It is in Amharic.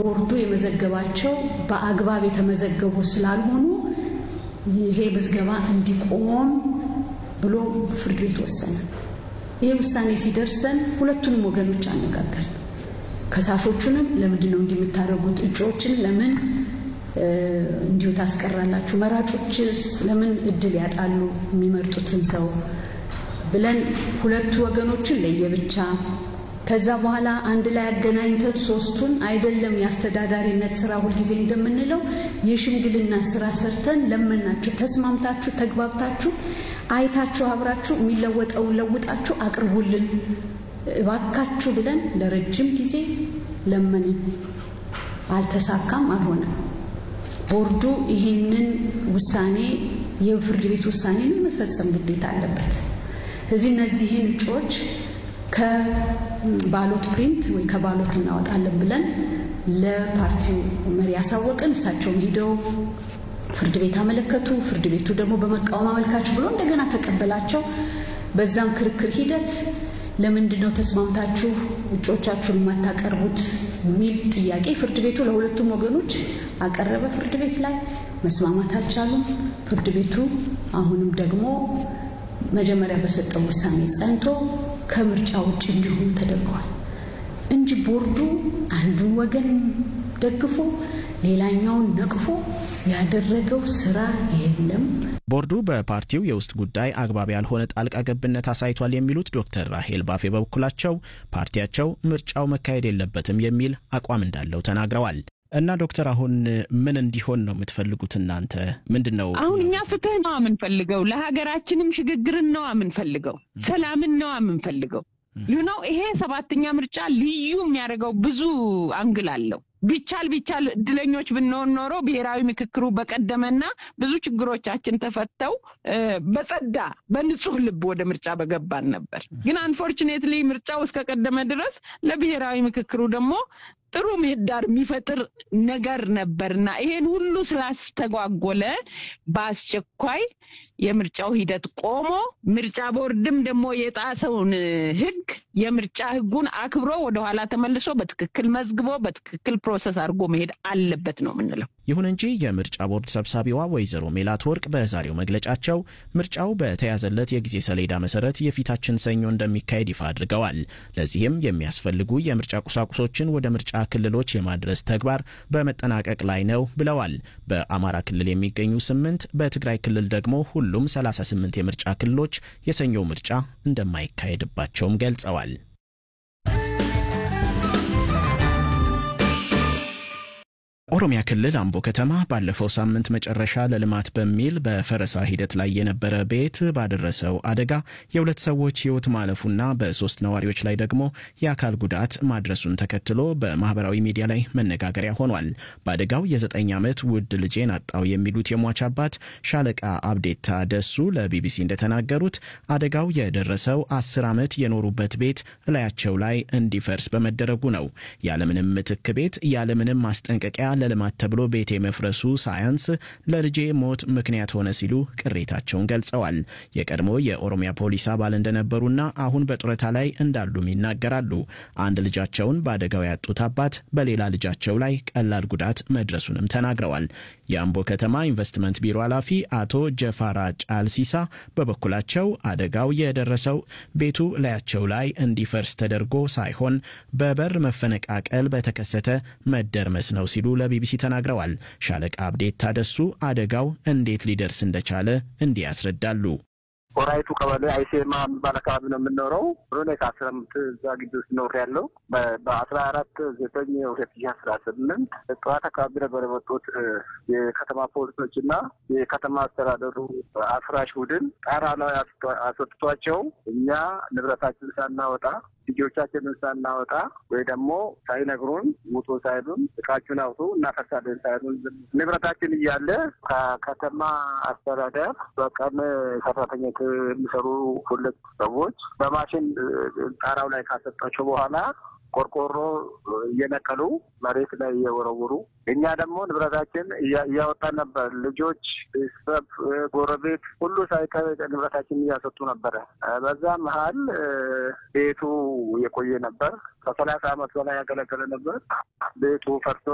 ቦርዱ የመዘገባቸው በአግባብ የተመዘገቡ ስላልሆኑ ይሄ ምዝገባ እንዲቆም ብሎ ፍርድ ቤት ወሰነ። ይሄ ውሳኔ ሲደርሰን ሁለቱንም ወገኖች አነጋገር ከሳሾቹንም ለምንድን ነው እንዲህ የምታደርጉት? እጩዎችን ለምን እንዲሁ ታስቀራላችሁ? መራጮችስ ለምን እድል ያጣሉ የሚመርጡትን ሰው ብለን ሁለቱ ወገኖችን ለየብቻ ከዛ በኋላ አንድ ላይ አገናኝተን ሶስቱን አይደለም የአስተዳዳሪነት ስራ ሁልጊዜ እንደምንለው የሽምግልና ስራ ሰርተን ለመናችሁ፣ ተስማምታችሁ፣ ተግባብታችሁ፣ አይታችሁ፣ አብራችሁ የሚለወጠውን ለውጣችሁ አቅርቡልን እባካችሁ ብለን ለረጅም ጊዜ ለመንን። አልተሳካም፣ አልሆነም። ቦርዱ ይህንን ውሳኔ የፍርድ ቤት ውሳኔን መፈጸም ግዴታ አለበት። ስለዚህ እነዚህን እጩዎች ከባሎት ፕሪንት ወይ ከባሎት እናወጣለን ብለን ለፓርቲው መሪ ያሳወቅን። እሳቸውም ሂደው ፍርድ ቤት አመለከቱ። ፍርድ ቤቱ ደግሞ በመቃወም አመልካች ብሎ እንደገና ተቀበላቸው። በዛም ክርክር ሂደት ለምንድን ነው ተስማምታችሁ እጮቻችሁን የማታቀርቡት የሚል ጥያቄ ፍርድ ቤቱ ለሁለቱም ወገኖች አቀረበ። ፍርድ ቤት ላይ መስማማት አልቻሉም። ፍርድ ቤቱ አሁንም ደግሞ መጀመሪያ በሰጠው ውሳኔ ጸንቶ ከምርጫ ውጭ እንዲሆኑ ተደርገዋል እንጂ ቦርዱ አንዱን ወገን ደግፎ ሌላኛውን ነቅፎ ያደረገው ስራ የለም። ቦርዱ በፓርቲው የውስጥ ጉዳይ አግባብ ያልሆነ ጣልቃ ገብነት አሳይቷል የሚሉት ዶክተር ራሄል ባፌ በበኩላቸው ፓርቲያቸው ምርጫው መካሄድ የለበትም የሚል አቋም እንዳለው ተናግረዋል። እና ዶክተር አሁን ምን እንዲሆን ነው የምትፈልጉት እናንተ? ምንድን ነው አሁን እኛ ፍትህ ነው የምንፈልገው፣ ለሀገራችንም ሽግግርን ነው የምንፈልገው፣ ሰላምን ነው የምንፈልገው። ዩነው ይሄ ሰባተኛ ምርጫ ልዩ የሚያደርገው ብዙ አንግል አለው። ቢቻል ቢቻል እድለኞች ብንሆን ኖሮ ብሔራዊ ምክክሩ በቀደመና ብዙ ችግሮቻችን ተፈተው በጸዳ በንጹህ ልብ ወደ ምርጫ በገባን ነበር። ግን አንፎርቹኔትሊ ምርጫው እስከቀደመ ድረስ ለብሔራዊ ምክክሩ ደግሞ ጥሩ ምህዳር የሚፈጥር ነገር ነበርና ይሄን ሁሉ ስላስተጓጎለ በአስቸኳይ የምርጫው ሂደት ቆሞ ምርጫ ቦርድም ደግሞ የጣሰውን ሕግ የምርጫ ሕጉን አክብሮ ወደኋላ ተመልሶ በትክክል መዝግቦ በትክክል ፕሮሰስ አድርጎ መሄድ አለበት ነው የምንለው። ይሁን እንጂ የምርጫ ቦርድ ሰብሳቢዋ ወይዘሮ ሜላት ወርቅ በዛሬው መግለጫቸው ምርጫው በተያዘለት የጊዜ ሰሌዳ መሰረት የፊታችን ሰኞ እንደሚካሄድ ይፋ አድርገዋል። ለዚህም የሚያስፈልጉ የምርጫ ቁሳቁሶችን ወደ ምርጫ ክልሎች የማድረስ ተግባር በመጠናቀቅ ላይ ነው ብለዋል። በአማራ ክልል የሚገኙ ስምንት በትግራይ ክልል ደግሞ ሁሉም 38 የምርጫ ክልሎች የሰኞው ምርጫ እንደማይካሄድባቸውም ገልጸዋል። ኦሮሚያ ክልል አምቦ ከተማ ባለፈው ሳምንት መጨረሻ ለልማት በሚል በፈረሳ ሂደት ላይ የነበረ ቤት ባደረሰው አደጋ የሁለት ሰዎች ሕይወት ማለፉና በሶስት ነዋሪዎች ላይ ደግሞ የአካል ጉዳት ማድረሱን ተከትሎ በማህበራዊ ሚዲያ ላይ መነጋገሪያ ሆኗል። በአደጋው የዘጠኝ ዓመት ውድ ልጄን አጣው የሚሉት የሟች አባት ሻለቃ አብዴታ ደሱ ለቢቢሲ እንደተናገሩት አደጋው የደረሰው አስር ዓመት የኖሩበት ቤት እላያቸው ላይ እንዲፈርስ በመደረጉ ነው። ያለምንም ምትክ ቤት ያለምንም ማስጠንቀቂያ ለልማት ተብሎ ቤቴ መፍረሱ ሳያንስ ለልጄ ሞት ምክንያት ሆነ ሲሉ ቅሬታቸውን ገልጸዋል። የቀድሞ የኦሮሚያ ፖሊስ አባል እንደነበሩና አሁን በጡረታ ላይ እንዳሉም ይናገራሉ። አንድ ልጃቸውን በአደጋው ያጡት አባት በሌላ ልጃቸው ላይ ቀላል ጉዳት መድረሱንም ተናግረዋል። የአምቦ ከተማ ኢንቨስትመንት ቢሮ ኃላፊ አቶ ጀፋራ ጫልሲሳ በበኩላቸው አደጋው የደረሰው ቤቱ ላያቸው ላይ እንዲፈርስ ተደርጎ ሳይሆን በበር መፈነቃቀል በተከሰተ መደርመስ ነው ሲሉ ለቢቢሲ ተናግረዋል። ሻለቃ አብዴት ታደሱ አደጋው እንዴት ሊደርስ እንደቻለ እንዲህ ያስረዳሉ። ወራይቱ ቀበሌ አይሴማ የሚባል አካባቢ ነው የምንኖረው። ሆነ ከአስራ አምስት እዛ ግቢ ውስጥ ኖር ያለው በአስራ አራት ዘጠኝ ሁለት ሺህ አስራ ስምንት ጠዋት አካባቢ ነበር የመጡት የከተማ ፖሊሶች እና የከተማ አስተዳደሩ አፍራሽ ቡድን ጣራ ላይ አስወጥቷቸው እኛ ንብረታችን ሳናወጣ ልጆቻችንን ሳናወጣ ወይ ደግሞ ሳይነግሩን ውጡ ሳይሉን እቃችሁን አውጡ እናፈርሳለን ሳይሉን ንብረታችን እያለ ከከተማ አስተዳደር በቀን ሰራተኞች የሚሰሩ ሁለት ሰዎች በማሽን ጣራው ላይ ካሰጣቸው በኋላ ቆርቆሮ እየነቀሉ መሬት ላይ እየወረውሩ እኛ ደግሞ ንብረታችን እያወጣን ነበር። ልጆች፣ ቤተሰብ፣ ጎረቤት ሁሉ ሳይቀር ንብረታችን እያሰጡ ነበረ። በዛ መሀል ቤቱ የቆየ ነበር። ከሰላሳ ዓመት በላይ ያገለገለ ነበር። ቤቱ ፈርሶ